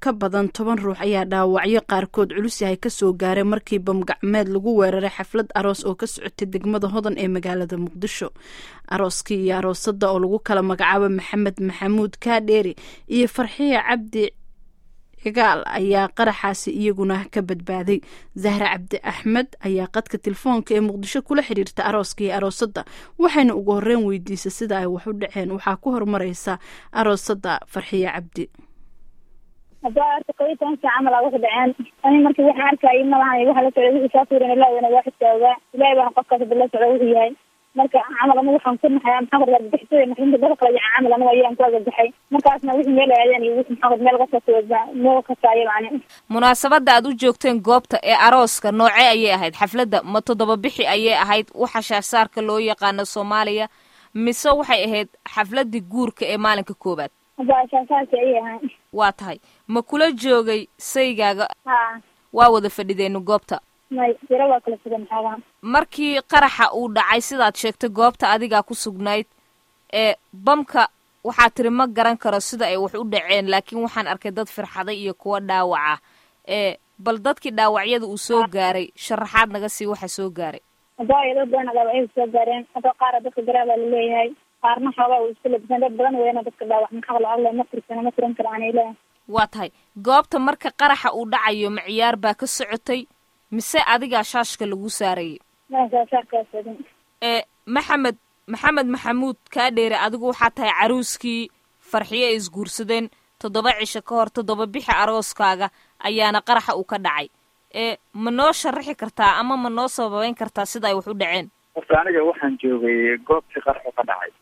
ka badan toban ruux ayaa dhaawacyo qaarkood culus yahay kasoo gaaray markii bamgacmeed lagu weeraray xaflad aroos oo ka socotay degmada hodan ee magaalada muqdisho arooskii iyo aroosada oo lagu kala magacaabo maxamed maxamuud kaadheeri iyo farxiya cabdi cigaal ayaa qaraxaasi iyaguna ka badbaaday zahra cabdi axmed ayaa qadka telefoonka ee muqdisho kula xiriirta arooska iyo aroosada waxayna ugu horeyn weydiisay sida ay wax u dhaceen waxaa ku horumareysa aroosada farxiya cabdi hadda arta kob iyo tobankii camal aa wuxu dhaceen ani markii waxaan arkayay malahan waxa la socday wixii kaa fuuran ilaahna waa xisaagaa ilaahay baana qofkaas hadda la socda wuxuu yahay marka camal anigu waxaan ku naxaya maxaa kor argagixisada maxrinta daba kala yaca camal anigu ayaan ku argagaxay markaasna wixii meel aadeen iyo wixii maxaa meel kasoo meel kasaayo macni munaasabadda aad u joogteen goobta ee arooska noocee ayay ahayd xafladda ma toddoba bixi ayay ahayd waxa shaarsaarka loo yaqaano soomaaliya mise waxay ahayd xafladii guurka ee maalinka koowaad hadda shaasaasi ayay ahaan waa tahay ma kula joogay saygaaga ha waa wada fadhideenu goobta may jiro waa kala sugan xoogaa markii qaraxa uu dhacay sidaad sheegtay goobta adigaa ku sugnayd ee bamka waxaa tiri ma garan karo sida ay wax u dhaceen laakiin waxaan arkay dad firxaday iyo kuwa dhaawaca ee bal dadkii dhaawacyada uu soo gaaray sharaxaad naga sii waxa soo gaaray hadda ayado badan dhaawacyadu soo gaareen hadda qaara dadka garaabaa laleeyahay qaarna xoogaa uu isku labisan dad badan weyna dadka dhaawac maxaa la hadlay ma tirsana ma tiran karo aan ilaah waa tahay goobta marka qaraxa uu dhacayo ma ciyaar baa ka socotay mise adigaa shaashka lagu saarayay masaashaarkaasodin ee maxamed maxamed maxamuud kaa dheere adigu waxaa tahay caruuskii farxiyo ay isguursadeen toddoba cisho ka hor toddoba bixi arooskaaga ayaana qaraxa uu ka dhacay ee ma noo sharaxi kartaa ama ma noo sababeyn kartaa sida ay wax u dhaceen horta aniga waxaan joogay goobtii qaraxu ka dhacay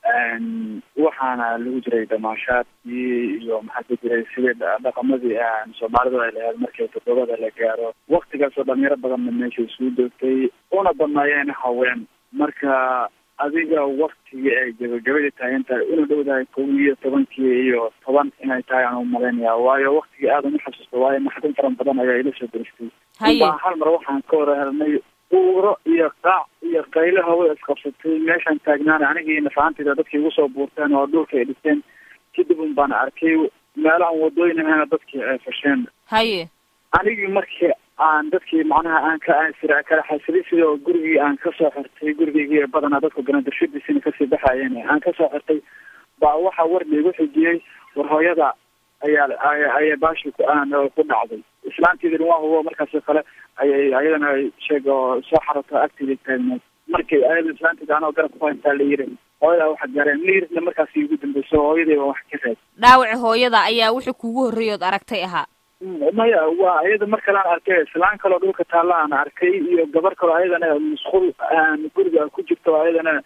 waxaana lagu jiray damaashaadkii iyo maxaa ku jiray sidii dhaqamadii soomaalidu ay lahayd markii toddobada la gaaro waktigaasoo dhalinyaro badanna meesha isugu doogtay una badnaayeen haween marka adiga waktigii ay gabagabadii tahay intaay una dhowdahay kow iyo tobankii iyo toban inay tahay aan umalaynaya waayo waktigii aad uma xasuusto waayo naxdin faran badan ayaa ila soo deristay haye baa hal mar waxaan ka wara helnay uuro iyo qaac iyo qaylo hawa isqabsatay meeshaan taagnaana anigii nafaantayda dadkii igu soo buurteen oo dhulka ay dhisteen kadib un baan arkay meelahan wadooyin ahayna dadkii ay fasheen haye anigii markii aan dadkii macnaha aan ka aansira kala xasiday sidoo gurigii aan kasoo xirtay gurigeygii badanaa dadku ganadarshadiisina kasii baxayeen aan kasoo xirtay baa waxaa war laigu xijiyey war hooyada ayaa ayay baashi ku ku dhacday islaantiidina waa hubo markaasoo kale ayay ayadana sheeg oo soo xarato agteeda taagneed markii ayada islaanteeda anoo garab ku haystaa la yiri hooyadaa waxa gaareen liirna markaas igu dambeyso hooyadayba wax ka reeb dhaawaci hooyada ayaa wixii kugu horreeyood aragtay ahaa maya waa ayada mar kale aan arkay islaan kaloo dhulka taalla aan arkay iyo gabar kaloo ayadana musqul guriga ku jirto ayadana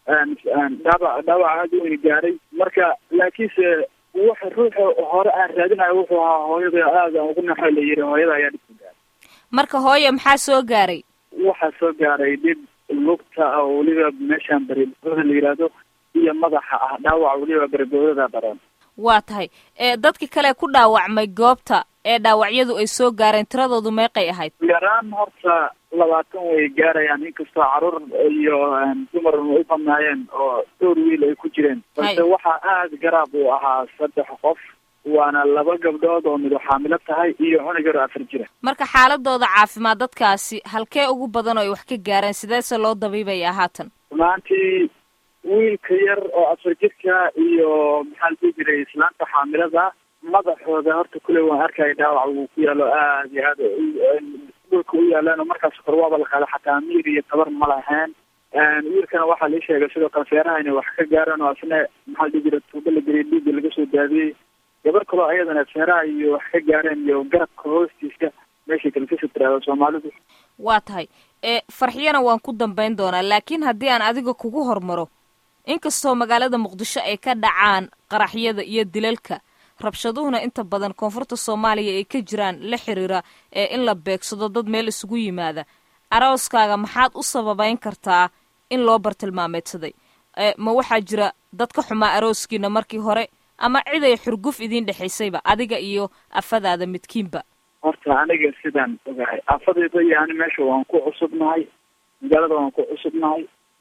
dhaawac dhaawac aada u weyni gaaray marka laakiinse waxa ruuxa hore aan raadinayo wuxuu ahaa hooyada aada ugu naxo la yiri hooyada ayaa dhibka gaaray marka hooye maxaa soo gaaray waxaa soo gaaray dhib lugta oo weliba meeshaan beriboodada la yidhaahdo iyo madaxa ah dhaawac weliba beriboodada daran waa tahay ee dadki kale ku dhaawacmay goobta ee dhaawacyadu ay soo gaareen tiradoodu meeqay ahayd yaraan horta labaatan way gaarayaan inkastoo caruur iyo dumar u badnaayeen oo dhowr wiil ay ku jireen balse waxaa aada garaab uu ahaa saddex qof waana laba gabdhood oo midu xaamilo tahay iyo cunug yar oo afar jira marka xaaladooda caafimaad dadkaasi halkee ugu badan oo ay wax ka gaareen sideese loo dabiibaya haatan runaantii wiilka yar oo afar jirka iyo maxaa la dhihi jiray islaanta xaamilada madaxooda horta kuley waan arkaya dhaawac uu ku yaalo aada iyo aada dhulka u yaalaan oo markaas kor waaba la qaada xataa miir iyo tabar ma lahayn wiilkana waxaa lii sheegay sidoo kale feeraha inay wax ka gaaraan oo asna maxaa la dhihi jiray tuubo la geliyay dhiigga laga soo daadiyey gabar kaloo ayadana feeraha iyo wax ka gaareen iyo garabka hoostiisa meeshay kale kasoo tiraado soomaalidu waa tahay ee farxiyana waan ku dambayn doonaa laakiin haddii aan adiga kugu hormaro inkastoo magaalada muqdisho ay ka dhacaan qaraxyada iyo dilalka rabshaduhuna inta badan koonfurta soomaaliya ay ka jiraan la xiriira ee in la beegsado dad meel isugu yimaada arooskaaga maxaad u sababeyn kartaa in loo bartilmaameedsaday ma waxaa jira dad ka xumaa arooskiina markii hore ama cid ay xurguf idiin dhexaysayba adiga iyo afadaada midkiinba horta aniga sidaan ogahay afadayda iyo ani meesha waan ku cusubnahay magaalada waan ku cusubnahay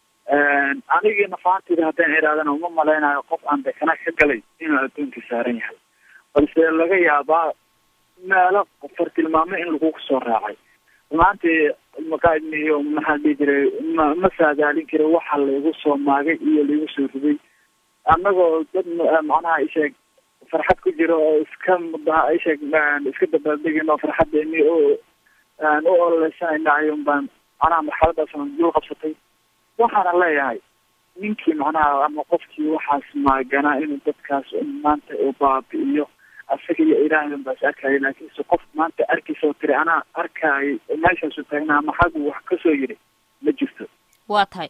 anigii nafaantayda haddaan iraadana uma malaynayo qof aan dekana ka galay inuu adduunka saaran yahay balse laga yaabaa meelo fartilmaamo in lagu soo raacay runaantii maqaadmiyo maxaa dhihi jiray ma ma saadaalin kara waxa laigu soo maagay iyo laigu soo riday annagoo dad macnaha isheeg farxad ku jiro oo iska mudaha isheeg iska dabaaldegin oo farxadeeni oo u ololeysanayna ayuun baan macnaha marxaladaas dul qabsatay waxaana leeyahay ninkii macnaha ama qofkii waxaas maaganaa inuu dadkaas maanta u baabi'iyo asaga iyo ilaahay un baas arkaayo laakiinse qof maanta arkaysa oo tiri anaa arkaayo meeshaasu taagnaa ama xaggu wax kasoo yiri ma jirto waa tahay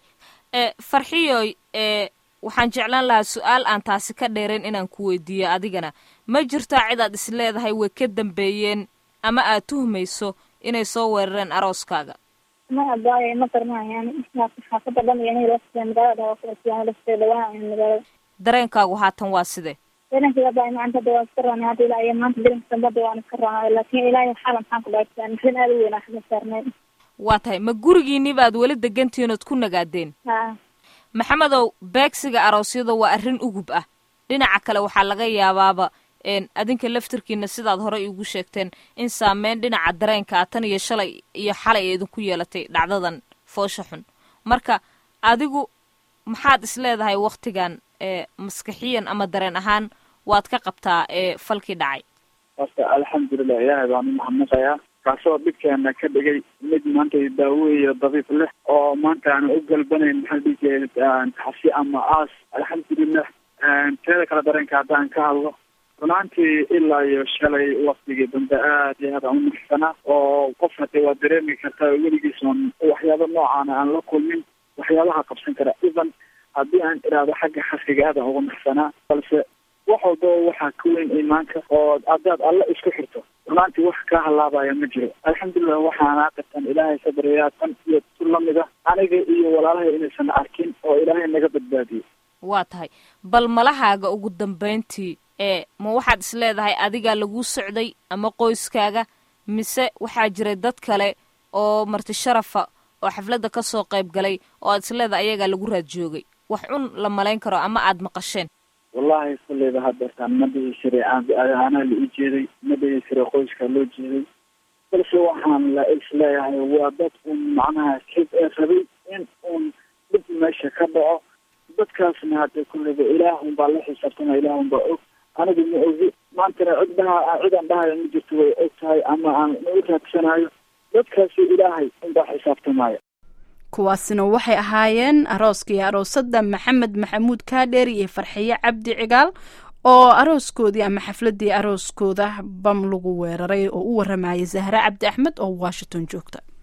farxiyoy waxaan jeclaan lahaa su-aal aan taasi ka dheerayn inaan ku weydiiyo adigana ma jirtaa cid aad is leedahay way ka dambeeyeen ama aad tuhmayso inay soo weerareen arooskaaga ma abaayo ma garanaayaan xaafada dhan iyo aniga magaalada dhawaan magaalada dareenkaagu haatan waa sidee dareenkayga abaayo maanta hadda waan iska roonay hadda ilaa iyo maanta darinka dambe hadda waan iska roonay laakiin ilaahay xaal maxaan ku dhaaftaan maxrin aada u weyn aan saarnay waa tahay ma gurigiiniba aad weli degantihiin ood ku nagaadeen ha maxamedow beegsiga aroosyada waa arrin ugub ah dhinaca kale waxaa laga yaabaaba adinka laftirkiina sidaad horey igu sheegteen in saameyn dhinaca dareenkaa tan iyo shalay iyo xalay ee idinku yeelatay dhacdadan foosha xun marka adigu maxaad is leedahay waktigan ee maskaxiyan ama dareen ahaan waad ka qabtaa ee falkii dhacay horta alxamdulilah ilaahay baan u mahadnaqayaa kaasoo dhibkeena ka dhigay mid maanta daawo iyo dabiib leh oo maanta aan u galbanayn maxaa dhihi jiray taxsi ama aas alxamdulilah teeda kale dareenka haddaan ka hadlo runaantii ilaa iyo shalay waktigii dambe aad iyo aad aan u naxsanaa oo qof hade waa dareemi kartaa weligiis oon waxyaaba noocaana aan la kulmin waxyaabaha qabsan kara even haddii aan iraado xagga xasiga aad aan uga naxsanaa balse wax walbaba waxaa ka weyn iimaanka oo haddaad alle isku xirto runaantii wax kaa halaabaya ma jiro alxamdulilah waxaana qirtan ilaahay sabriyaa tan iyo tu lamida aniga iyo walaalahay inaysan arkin oo ilaahay naga badbaadiyo waa tahay bal malahaaga ugu dambayntii ee ma waxaad is leedahay adigaa laguu socday ama qoyskaaga mise waxaa jiray dad kale oo marti sharafa oo xafladda ka soo qayb galay oo aad is leedahay ayagaa lagu raad joogay wax cun la malayn karo ama aad maqasheen wallahi kulleyba hadeertaan ma dhihi jiray anaa la ii jeeday ma dhihi jiray qoyskaa loo jeeday balse waxaan la isleeyahay waa dad un macnaha kib ee rabay in uun dhib meesha ka dhaco dadkaasna hadee kulleyba ilaahun baa la xisaabtama ilaahun baa og anigu ma ogi maantana cid dhaha cid aan dhahayo ma jirto way og tahay ama aan u raadsanayo dadkaasi ilaahay unbaa xisaabtamaya kuwaasina waxay ahaayeen arooska iyo aroosada maxamed maxamuud kaadheer iyo farxiye cabdi cigaal oo arooskoodii ama xafladii arooskooda bam lagu weeraray oo u waramayay zahre cabdi axmed oo washington joogta